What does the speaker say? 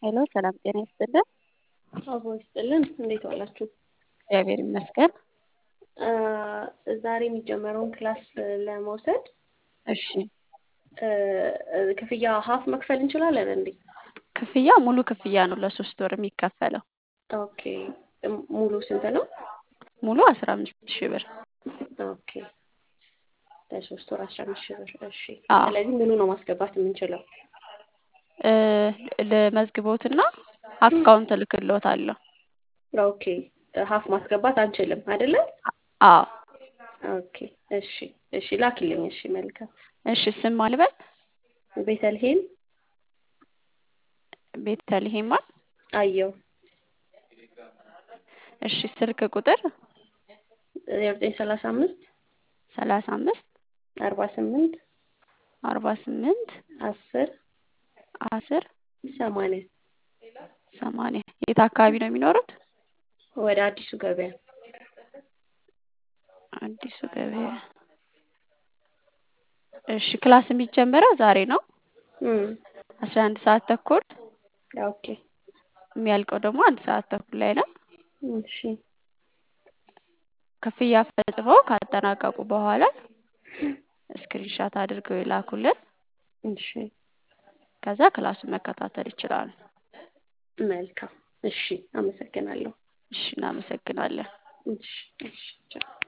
ሄሎ ሰላም ጤና ይስጥልን። አቦ ይስጥልን። እንዴት ዋላችሁ? እግዚአብሔር ይመስገን። ዛሬ የሚጀመረውን ክላስ ለመውሰድ እሺ ክፍያ ሀፍ መክፈል እንችላለን እንዴ? ክፍያ ሙሉ ክፍያ ነው ለሶስት ወር የሚከፈለው። ኦኬ ሙሉ ስንት ነው? ሙሉ አስራ አምስት ሺህ ብር። ኦኬ ለሶስት ወር አስራ አምስት ሺህ ብር። እሺ አዎ። ስለዚህ ሙሉ ነው ማስገባት የምንችለው። እ ለመዝግቦትና አካውንት እልክልዎታለሁ። ኦኬ ሀፍ ማስገባት አንችልም አይደለ? አዎ። ኦኬ እሺ እሺ ላኪልኝ። እሺ መልካም። እሺ ስም አልበል ቤተልሔም ቤተልሔማ። አየው እሺ ስልክ ቁጥር ዜሮ ዘጠኝ ሰላሳ አምስት ሰላሳ አምስት አርባ ስምንት አርባ ስምንት አስር አስር ሰማንያ ሰማንያ የት አካባቢ ነው የሚኖሩት? ወደ አዲሱ ገበያ አዲሱ ገበያ። እሺ ክላስ የሚጀመረው ዛሬ ነው እም አስራ አንድ ሰዓት ተኩል ኦኬ የሚያልቀው ደግሞ አንድ ሰዓት ተኩል ላይ ነው። እሺ ክፍያ ፈጽመው ካጠናቀቁ በኋላ ስክሪንሻት አድርገው ይላኩልን። እሺ ከዛ ክላሱን መከታተል ይችላሉ። መልካም እሺ አመሰግናለሁ። እሺ እናመሰግናለን። እሺ እሺ ቻው